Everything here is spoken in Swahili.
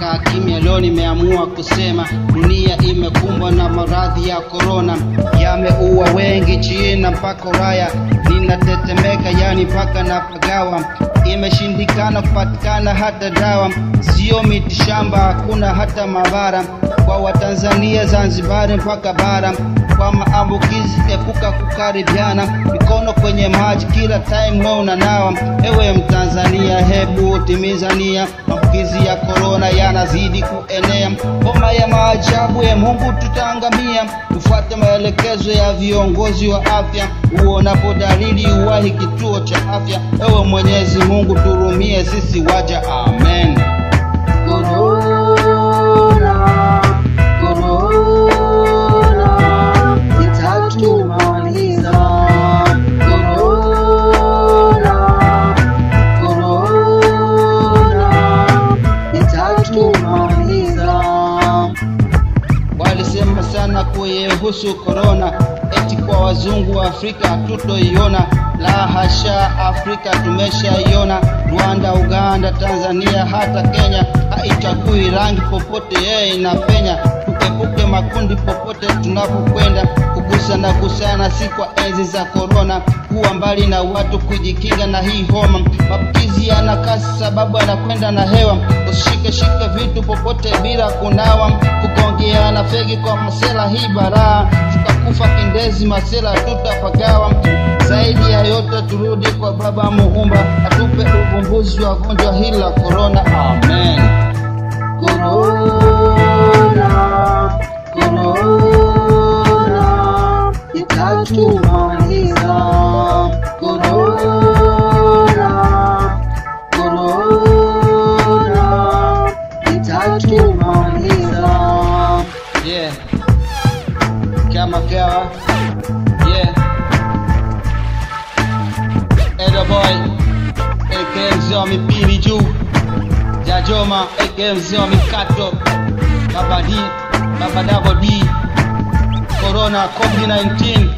nimekaa kimya, leo nimeamua kusema. Dunia imekumbwa na maradhi ya korona, yameua wengi China mpaka Ulaya. Ninatetemeka yani mpaka na pagawa, imeshindikana kupatikana hata dawa, sio mitishamba, hakuna hata mabara kwa Watanzania Zanzibari mpaka bara kwa maambukizi, epuka kukaribiana, mikono kwenye maji kila time wewe unanawa. Ewe Mtanzania, hebu timiza nia, maambukizi ya korona yanazidi kuenea. Homa ya maajabu ya Mungu tutaangamia. Tufuate maelekezo ya viongozi wa afya, uonapo dalili uwahi kituo cha afya. Ewe Mwenyezi Mungu turumie sisi waja, amen. Corona, corona, itatumaliza. Corona, corona, itatumaliza. Walisema sana kuihusu korona, eti kwa wazungu wa Afrika hatutoiona. La hasha, Afrika tumeshaiona. Rwanda, Uganda, Tanzania, hata Kenya, haichagui rangi, popote yeye inapenya. Tuepuke makundi popote tunapokwenda, kugusa na kusana, si kwa enzi za korona. Kuwa mbali na watu, kujikinga na hii homa. Maambukizi yana kasi sababu yanakwenda na hewa. Usishike shike vitu popote bila kunawa, kugongeana fegi kwa masela, hii baraa. Tutakufa kindezi, masela tutapagawa. Zaidi ya yote turudi kwa Baba Muumba, atupe uvumbuzi wa gonjwa hili la korona, amen. Corona, corona, itatumaliza. Corona, corona, itatumaliza. Yeah. Kama kawa. Yeah. Edo boy. AKM mzee wa mipini juu. Jajoma AKM mzee wa mikato. Baba D, Baba Double D. Corona COVID-19